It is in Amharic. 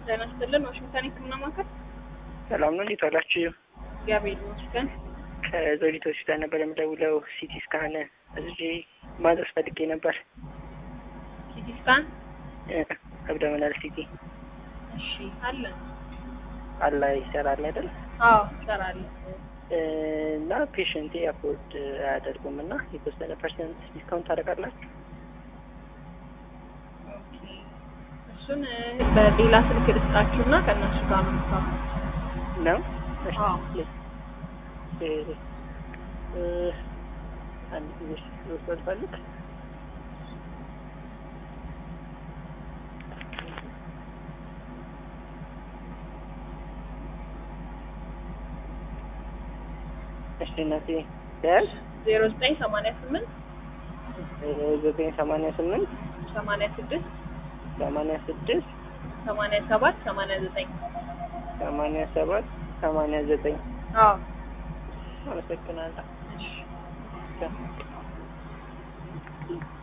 ጤና ይስጥልን። ዋሽንግተን ሕክምና ማዕከል ሰላም ነው። እንዴት ዋላችሁ? እግዚአብሔር ይመስገን። ከዘውዲቱ ሆስፒታል ነበር የምደውለው። ሲቲ ስካን እዚህ ማድረስ ፈልጌ ነበር። ሲቲ ስካን አብዶሚናል ሲቲ እሺ፣ አለን። አላ ይሰራል አይደል? አዎ ይሰራል። እና ፔሽንቴ አፎርድ አያደርጉም እና የተወሰነ ፐርሰንት ዲስካውንት ታደርጋላችሁ? ኦኬ። እሱን በሌላ ስልክ ልስጣችሁና ከእነሱ ጋር ነው የምታወሩት። ነው እሺ። አዎ። እ እ አንድ ጊዜ ልወስድ ፈልግ እሺ እናቴ ያዝ ዜሮ ዘጠኝ ሰማንያ ስምንት ዘጠኝ ሰማንያ ስምንት ሰማንያ ስድስት ሰማንያ ስድስት ሰማንያ ሰባት ሰማንያ ዘጠኝ ሰማንያ ሰባት ሰማንያ ዘጠኝ አዎ አመሰግናለሁ። እሺ ቻው።